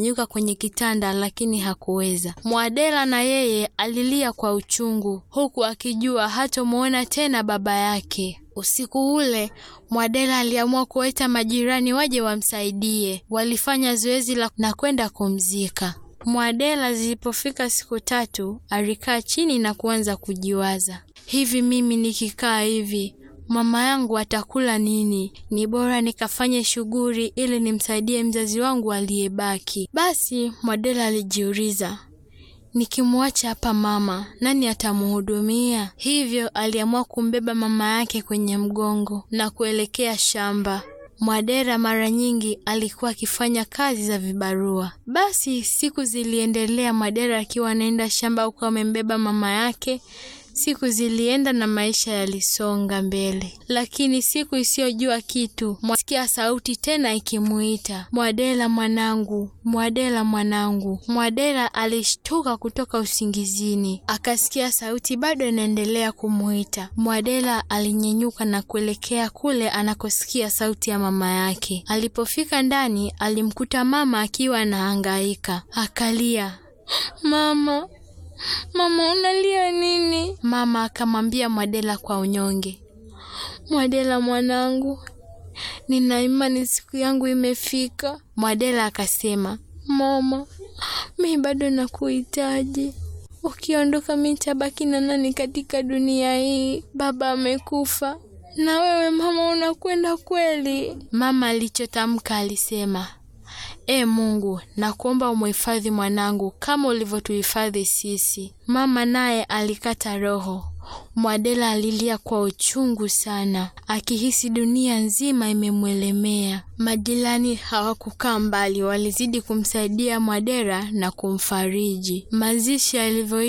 kunyanyuka kwenye kitanda, lakini hakuweza. Mwadela na yeye alilia kwa uchungu, huku akijua hatomwona tena baba yake. Usiku ule Mwadela aliamua kuwaita majirani waje wamsaidie. Walifanya zoezi la na kwenda kumzika Mwadela. Zilipofika siku tatu, alikaa chini na kuanza kujiwaza, hivi mimi nikikaa hivi mama yangu atakula nini? Ni bora nikafanye shughuli ili nimsaidie mzazi wangu aliyebaki. Basi Mwadela alijiuliza, nikimwacha hapa mama, nani atamhudumia? Hivyo aliamua kumbeba mama yake kwenye mgongo na kuelekea shamba. Mwadela mara nyingi alikuwa akifanya kazi za vibarua. Basi siku ziliendelea, Mwadela akiwa anaenda shamba huko amembeba mama yake. Siku zilienda na maisha yalisonga mbele, lakini siku isiyojua kitu, mwasikia sauti tena ikimuita, Mwadela mwanangu, Mwadela mwanangu. Mwadela alishtuka kutoka usingizini, akasikia sauti bado inaendelea kumuita. Mwadela alinyenyuka na kuelekea kule anakosikia sauti ya mama yake. Alipofika ndani, alimkuta mama akiwa anahangaika, akalia, mama Mama, unalia nini? Mama akamwambia Mwadela kwa unyonge, Mwadela mwanangu, nina imani siku yangu imefika. Mwadela akasema, mama, mi bado nakuhitaji. Ukiondoka mi nitabaki na nani katika dunia hii? Baba amekufa na wewe mama unakwenda kweli? Mama alichotamka alisema E Mungu, nakuomba umuhifadhi mwanangu kama ulivyotuhifadhi sisi. Mama naye alikata roho. Mwadela alilia kwa uchungu sana, akihisi dunia nzima imemwelemea. Majirani hawakukaa mbali, walizidi kumsaidia Mwadela na kumfariji. Mazishi yalivyo